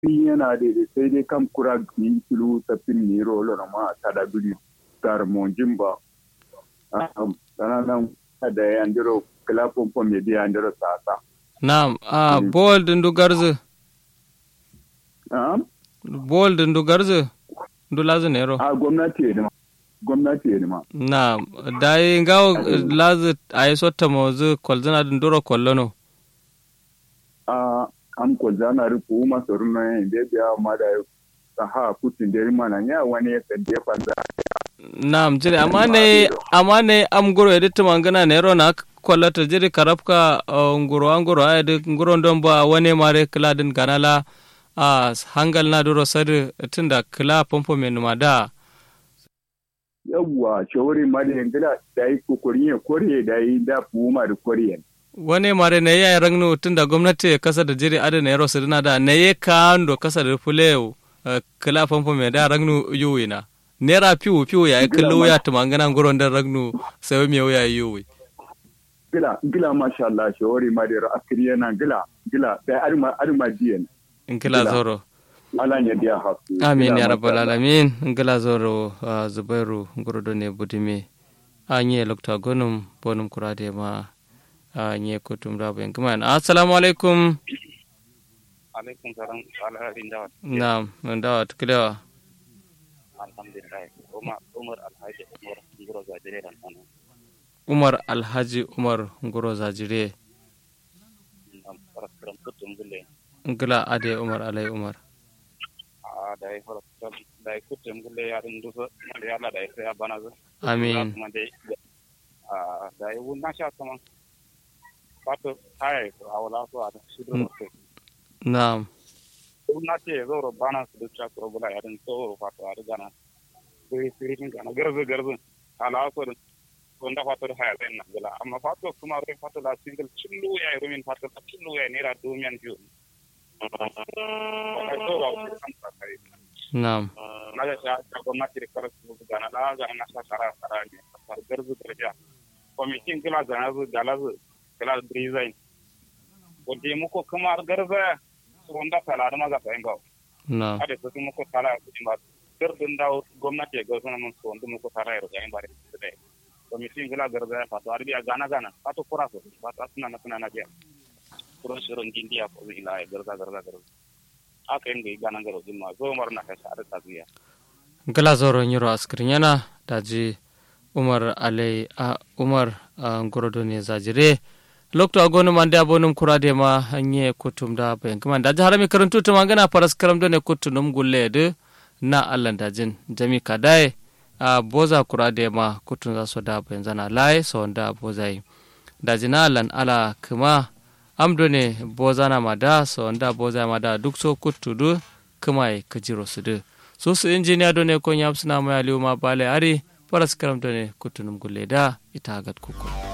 yana da sai dai kam kura ni kilu tafin ni rolo na ma tada bili tar monjin ba sana nan da ya andiro kala pompo me bi andiro sasa Naam, ah, bol dindu garzu, um bol dindu garzu, ndu lazu nero. a gwamnati ne ma gwamnati ne ma Naam, dai ngawo lazu ayi sotta mozu kolzana dinduro kollono. a am ko zana rufu ma sorun na yin da biya ma da ta ha kutin da mana ya wani ya sande fanza Naam, jiri amma ne amma ne am guro editu mangana nero na kollata jiri karabka uh, nguro anguro ayedi nguro don ba wane mare kila din ganala a hangal na duro sadu tunda kila pompo menuma da. yawwa shawari ma da yangila da yi kokorin ya kore da yi da fuuma da koriyan wane mare ne ya rangnu tunda gwamnati kasa da jiri adana yaro su dina da ne ye kando kasa da fuleu kila famfo me da rangnu yuwina nera piwu piwu ya kallo ya tumangana nguron da rangnu sai me ya yuwi gila gila masha Allah shawari ma da akiri yana gila gila da arma arma diyan in kila zoro ala ne dia hafu amin ya rabbal alamin in kila zoro ah, zubairu ngurodo ne budime anye lokta gonum bonum kurade ma anye kutum rabo en kuma assalamu alaikum alaikum salam alhaji dawa na'am ndawa tukilewa alhamdulillah umar umar alhaji umar ngoro ga dire dan ana umar alhaji umar nguro zajire nam paraskram kutum gulle ngila ade umar alai umar a dai paraskram dai kutum gulle ya dun duso mal yalla dai sai abana zo amin kuma dai a dai wunna sha kuma pato tai awala so ada shido ko na'am wunna ce zo ro bana su ducha ko bula ya dun so pato ada gana sai siritin gana garzo garzo ala so wanda fato da haya zai nagala amma fato kuma rai fato da single cillu ya yi rumin fato da cillu ya naira domin biyu Wata so ba ku san ta kai. na'am na ga sha ta gwamnati da kar su ga na la ga na sa sara sara ne far garzu garja kwamitin kila ga na zu gala zu kila design ko de muko kuma garza su wanda tala da maza ta inga na'am ade su muko tala ku ba gardin da gwamnati ga sunan mun su wanda muko tala ya ga in bare su dai kwamitin kila garza ya fato arbiya gana gana fato kura su fato suna na suna na biya kuro shirin dindiya ko ila ya garza garza garza aka yin ga gana garo jimma zo mar na kai sa da tabiya ngila zoro nyiro askrinyana daji umar alai a umar a ngorodo ne zajire lokto agonu mande abonum kurade ma hanye kutum da bayan kuma daji harami karantu to mangana paras karam do ne kutunum gulle de na allan dajin jami kadai a boza kurade ma kutun za so da bayan zana lai so da bozai daji na allan ala kuma amdo ne boza na mada so da boza mada duk so kutudu kuma e kajiro su de so su injiniya do ne ko nyam suna mai aliyu ma bale ari paras karam do ne kutunum gulle da ita gat kuku